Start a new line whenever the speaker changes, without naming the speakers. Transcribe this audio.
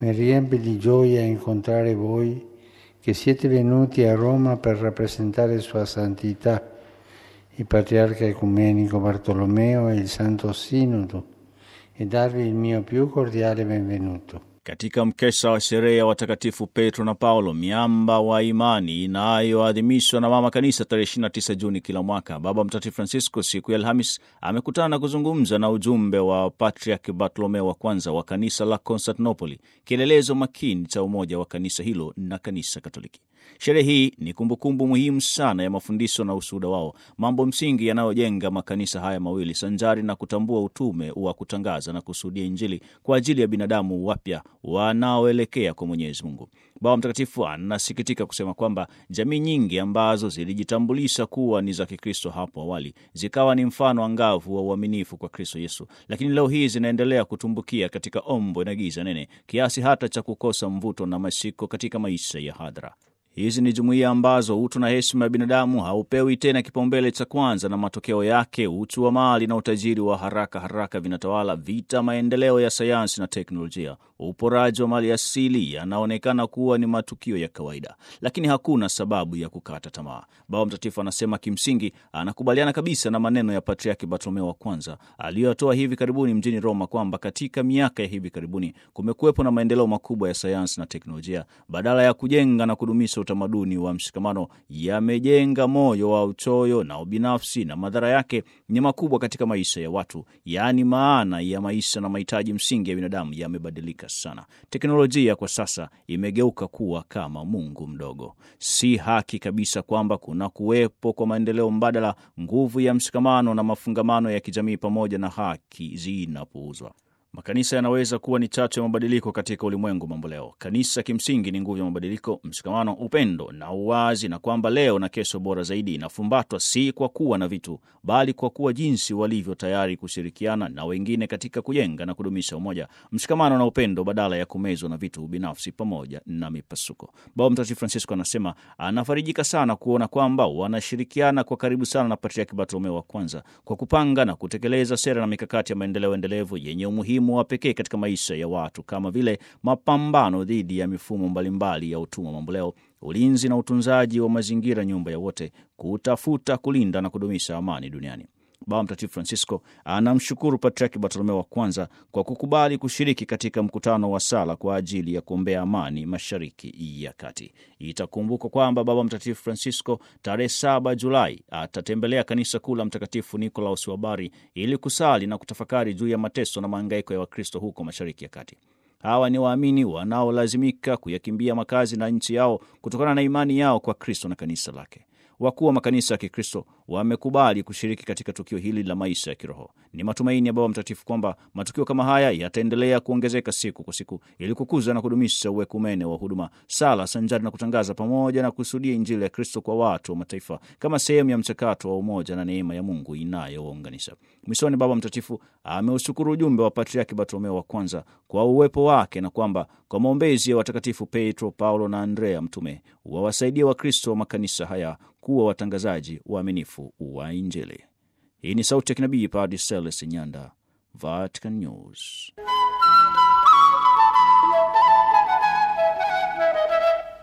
Mi riempie di gioia incontrare voi che siete venuti a Roma per rappresentare Sua Santità, il Patriarca Ecumenico Bartolomeo e il Santo Sinodo, e darvi il mio più cordiale benvenuto.
Katika mkesha wa sherehe ya watakatifu Petro na Paulo, miamba wa imani inayoadhimishwa na Mama Kanisa tarehe 29 Juni kila mwaka, Baba Mtakatifu Francisco siku ya Alhamis amekutana na kuzungumza na ujumbe wa Patriarch Bartolomeo wa kwanza wa kanisa la Konstantinopoli, kielelezo makini cha umoja wa kanisa hilo na kanisa Katoliki. Sherehe hii ni kumbukumbu muhimu sana ya mafundisho na ushuhuda wao, mambo msingi yanayojenga makanisa haya mawili, sanjari na kutambua utume wa kutangaza na kushuhudia Injili kwa ajili ya binadamu wapya wanaoelekea kwa Mwenyezi Mungu. Baba Mtakatifu anasikitika kusema kwamba jamii nyingi ambazo zilijitambulisha kuwa ni za Kikristo hapo awali zikawa ni mfano angavu wa uaminifu kwa Kristo Yesu, lakini leo hii zinaendelea kutumbukia katika ombwe na giza nene kiasi hata cha kukosa mvuto na mashiko katika maisha ya hadhara. Hizi ni jumuiya ambazo utu na heshima ya binadamu haupewi tena kipaumbele cha kwanza, na matokeo yake uchu wa mali na utajiri wa haraka haraka vinatawala. Vita, maendeleo ya sayansi na teknolojia, uporaji wa mali asili yanaonekana kuwa ni matukio ya kawaida, lakini hakuna sababu ya kukata tamaa. Baba Mtakatifu anasema kimsingi anakubaliana kabisa na maneno ya Patriaki Bartolomeo wa kwanza aliyotoa hivi karibuni mjini Roma kwamba katika miaka ya hivi karibuni kumekuwepo na maendeleo makubwa ya sayansi na teknolojia, badala ya kujenga na kudumisha utamaduni wa mshikamano yamejenga moyo wa uchoyo na ubinafsi, na madhara yake ni makubwa katika maisha ya watu. Yaani, maana ya maisha na mahitaji msingi ya binadamu yamebadilika sana. Teknolojia kwa sasa imegeuka kuwa kama Mungu mdogo. Si haki kabisa kwamba kuna kuwepo kwa maendeleo mbadala, nguvu ya mshikamano na mafungamano ya kijamii pamoja na haki zinapuuzwa. Makanisa yanaweza kuwa ni chachu ya mabadiliko katika ulimwengu mambo leo. Kanisa kimsingi ni nguvu ya mabadiliko, mshikamano, upendo na uwazi, na kwamba leo na kesho bora zaidi inafumbatwa si kwa kuwa na vitu, bali kwa kuwa jinsi walivyo tayari kushirikiana na wengine katika kujenga na kudumisha umoja, mshikamano na upendo, badala ya kumezwa na vitu binafsi pamoja na mipasuko. Baba Mtakatifu Francisco anasema anafarijika sana kuona kwamba wanashirikiana kwa karibu sana na Patriaki Bartolomeo wa kwanza kwa kupanga na kutekeleza sera na mikakati ya maendeleo endelevu yenye umuhimu wa pekee katika maisha ya watu kama vile mapambano dhidi ya mifumo mbalimbali ya utumwa mamboleo, ulinzi na utunzaji wa mazingira, nyumba ya wote, kutafuta, kulinda na kudumisha amani duniani. Baba Mtakatifu Francisco anamshukuru Patriaki Bartolomeo wa kwanza kwa kukubali kushiriki katika mkutano wa sala kwa ajili ya kuombea amani Mashariki ya Kati. Itakumbukwa kwamba Baba Mtakatifu Francisco tarehe 7 Julai atatembelea kanisa kuu la Mtakatifu Nikolaus wa Bari ili kusali na kutafakari juu ya mateso na mahangaiko ya Wakristo huko Mashariki ya Kati. Hawa ni waamini wanaolazimika kuyakimbia makazi na nchi yao kutokana na imani yao kwa Kristo na kanisa lake. Wakuu wa makanisa ya Kikristo wamekubali kushiriki katika tukio hili la maisha ya kiroho. Ni matumaini ya Baba Mtakatifu kwamba matukio kama haya yataendelea kuongezeka siku kwa siku ili kukuza na kudumisha uwekumene wa huduma, sala sanjari na kutangaza pamoja na kusudia Injili ya Kristo kwa watu wa mataifa kama sehemu ya mchakato wa umoja na neema ya Mungu inayowaunganisha. Mwishoni, Baba Mtakatifu ameushukuru ujumbe wa Patriaki Bartolomeo wa kwanza kwa uwepo wake na kwamba kwa maombezi ya watakatifu Petro, Paulo na Andrea mtume wawasaidia Wakristo wa makanisa haya kuwa watangazaji waaminifu wa Injili. Hii ni sauti ya kinabii Padre Celestin Nyanda, Vatican News.